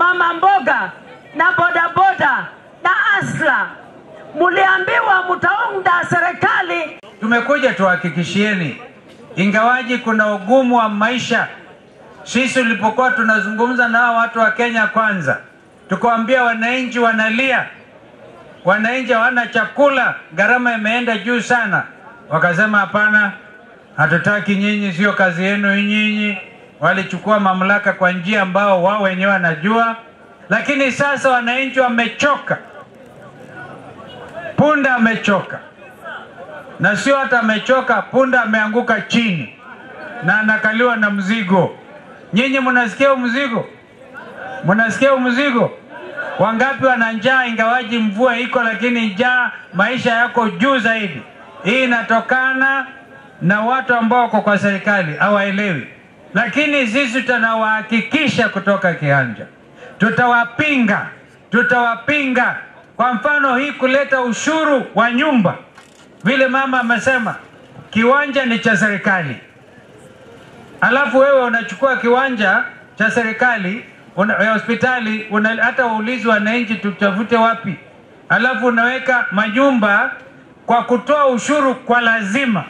mama mboga na bodaboda na asla, muliambiwa mtaunda serikali. Tumekuja tuhakikishieni, ingawaji kuna ugumu wa maisha. Sisi tulipokuwa tunazungumza na hao watu wa Kenya Kwanza, tukawaambia wananchi wanalia, wananchi hawana chakula, gharama imeenda juu sana. Wakasema hapana, hatutaki nyinyi, sio kazi yenu nyinyi. Walichukua mamlaka kwa njia ambao wao wenyewe wanajua, lakini sasa wananchi wamechoka, punda amechoka na sio hata amechoka, punda ameanguka chini na anakaliwa na mzigo. Nyinyi mnasikia mzigo? Mnasikia mzigo? Wangapi wana njaa ingawaji mvua iko, lakini njaa, maisha yako juu zaidi. Hii inatokana na watu ambao wako kwa serikali hawaelewi, lakini sisi tunawahakikisha kutoka kianja, tutawapinga, tutawapinga. Kwa mfano hii kuleta ushuru wa nyumba vile mama amesema kiwanja ni cha serikali, alafu wewe unachukua kiwanja cha serikali una, ya hospitali una, hata waulizi wananchi tutafute wapi, alafu unaweka majumba kwa kutoa ushuru kwa lazima.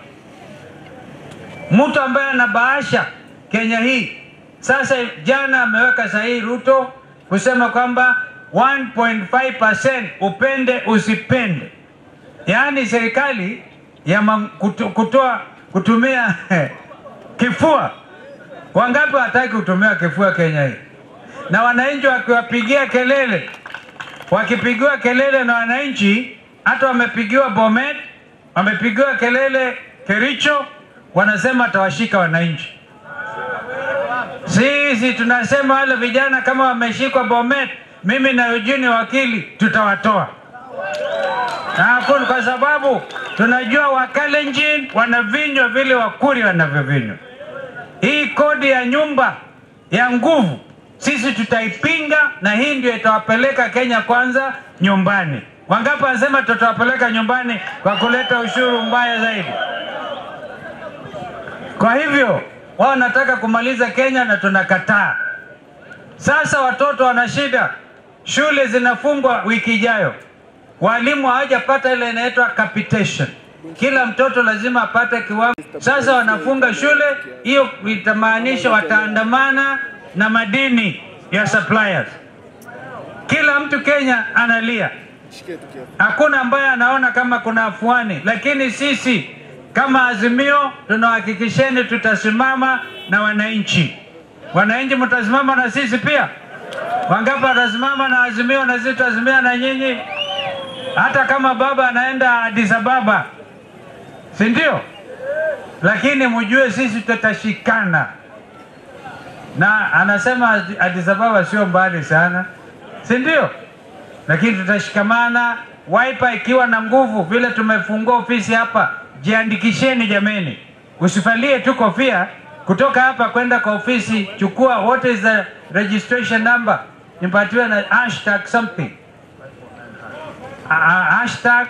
Mtu ambaye ana bahasha Kenya hii sasa, jana ameweka sahihi Ruto kusema kwamba 1.5% upende usipende yaani serikali ya ma- kuto- kutoa kutumia kifua. Wangapi wataki kutumia kifua Kenya hii? Na wananchi wakiwapigia kelele, wakipigiwa kelele na wananchi, hata wamepigiwa Bomet, wamepigiwa kelele Kericho, wanasema atawashika wananchi. Sisi tunasema wale vijana kama wameshikwa Bomet, mimi na Eugene wakili tutawatoa na hakuna kwa sababu tunajua Wakalenjin wanavinywa vile Wakuri wanavyovinywa. Hii kodi ya nyumba ya nguvu sisi tutaipinga, na hii ndio itawapeleka Kenya kwanza nyumbani. Wangapi wanasema tutawapeleka nyumbani kwa kuleta ushuru mbaya zaidi? Kwa hivyo wao wanataka kumaliza Kenya na tunakataa. Sasa watoto wana shida, shule zinafungwa wiki ijayo walimu hawajapata ile inaitwa capitation. Kila mtoto lazima apate kiwango. Sasa wanafunga shule, hiyo itamaanisha wataandamana na madini ya suppliers. Kila mtu Kenya analia, hakuna ambaye anaona kama kuna afuani, lakini sisi kama Azimio tunahakikisheni tutasimama na wananchi. Wananchi mtasimama na sisi pia. Wangapi watasimama na Azimio na sisi tutasimama na nyinyi? hata kama baba anaenda Addis Ababa, si ndio? Lakini mjue sisi tutashikana, na anasema Addis Ababa sio mbali sana, si ndio? Lakini tutashikamana, Wiper ikiwa na nguvu vile tumefungua ofisi hapa. Jiandikisheni jameni, usifalie tu kofia kutoka hapa kwenda kwa ofisi. Chukua what is the registration number, nipatiwe na hashtag something uh, hashtag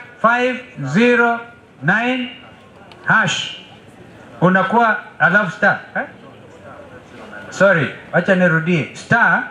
509 hash unakuwa alafu star eh? sorry wacha nirudie star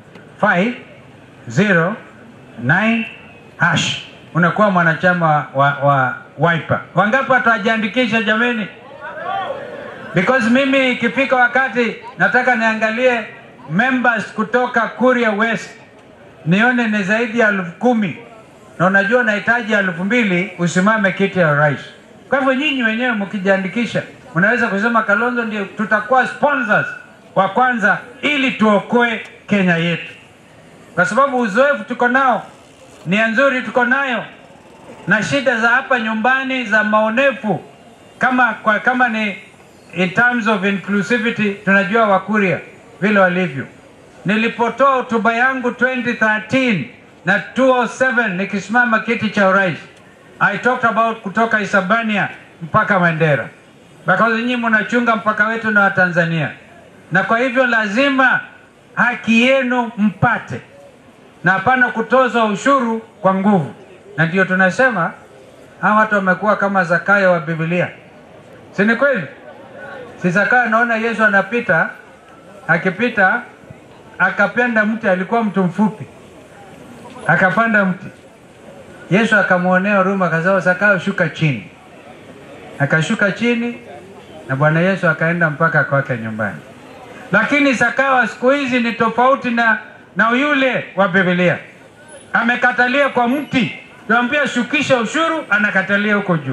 509 hash unakuwa mwanachama wa, wa Wiper. Wangapi watajiandikisha jameni? Because mimi ikifika wakati nataka niangalie members kutoka Kuria West nione ni zaidi ya elfu kumi na unajua nahitaji elfu mbili usimame kiti ya rais. Kwa hivyo nyinyi wenyewe mkijiandikisha, mnaweza kusema Kalonzo ndio tutakuwa sponsors wa kwanza, ili tuokoe Kenya yetu, kwa sababu uzoefu tuko nao, nia nzuri tuko nayo, na shida za hapa nyumbani za maonefu kama, kwa, kama ni in terms of inclusivity, tunajua Wakuria vile walivyo. Nilipotoa hotuba yangu 2013 na 207 nikisimama kiti cha urais, I talked about kutoka Isabania mpaka Mandera, because nyinyi mnachunga mpaka wetu na Watanzania, na kwa hivyo lazima haki yenu mpate, na hapana kutozwa ushuru kwa nguvu. Na ndio tunasema hawa watu wamekuwa kama Zakayo wa Biblia, si ni kweli? Si Zakayo anaona Yesu anapita, akipita akapanda mti, alikuwa mtu mfupi, akapanda mti. Yesu akamwonea huruma, akasema Zakayo, shuka chini. Akashuka chini na Bwana Yesu akaenda mpaka kwake nyumbani. Lakini Zakayo wa siku hizi ni tofauti na, na yule wa Biblia. Amekatalia kwa mti, tuambia shukisha ushuru, anakatalia huko juu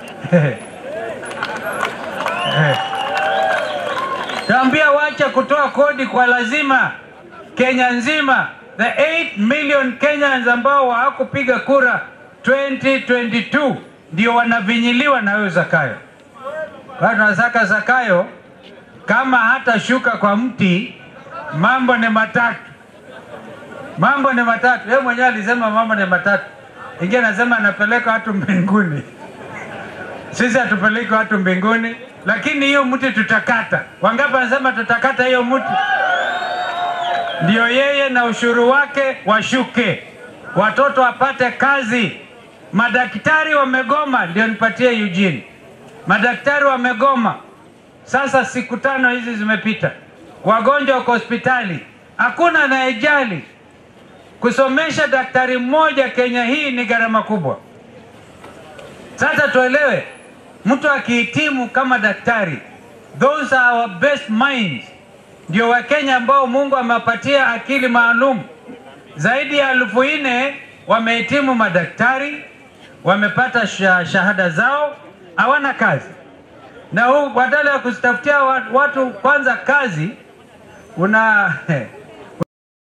Tambia wacha kutoa kodi kwa lazima Kenya nzima, the 8 million Kenyans ambao hawakupiga kura 2022 ndio wanavinyiliwa na huyo Zakayo. Watu wanasaka Zakayo kama hata shuka kwa mti, mambo ni matatu, mambo ni matatu. Yeye mwenyewe alisema mambo ni matatu, ingine anasema anapeleka watu mbinguni. Sisi hatupeleki watu mbinguni, lakini hiyo mti tutakata. Wangapi wanasema tutakata hiyo mti? Ndio yeye na ushuru wake washuke, watoto wapate kazi. Madaktari wamegoma, ndio nipatie Eugene. Madaktari wamegoma sasa, siku tano hizi zimepita, wagonjwa wako hospitali, hakuna anayejali. Kusomesha daktari mmoja Kenya hii ni gharama kubwa. Sasa tuelewe, mtu akihitimu kama daktari, those are our best minds, ndio Wakenya ambao Mungu amewapatia akili maalum. Zaidi ya elfu nne wamehitimu madaktari, wamepata sha, shahada zao, hawana kazi. Na huu badala ya kuzitafutia watu kwanza kazi, una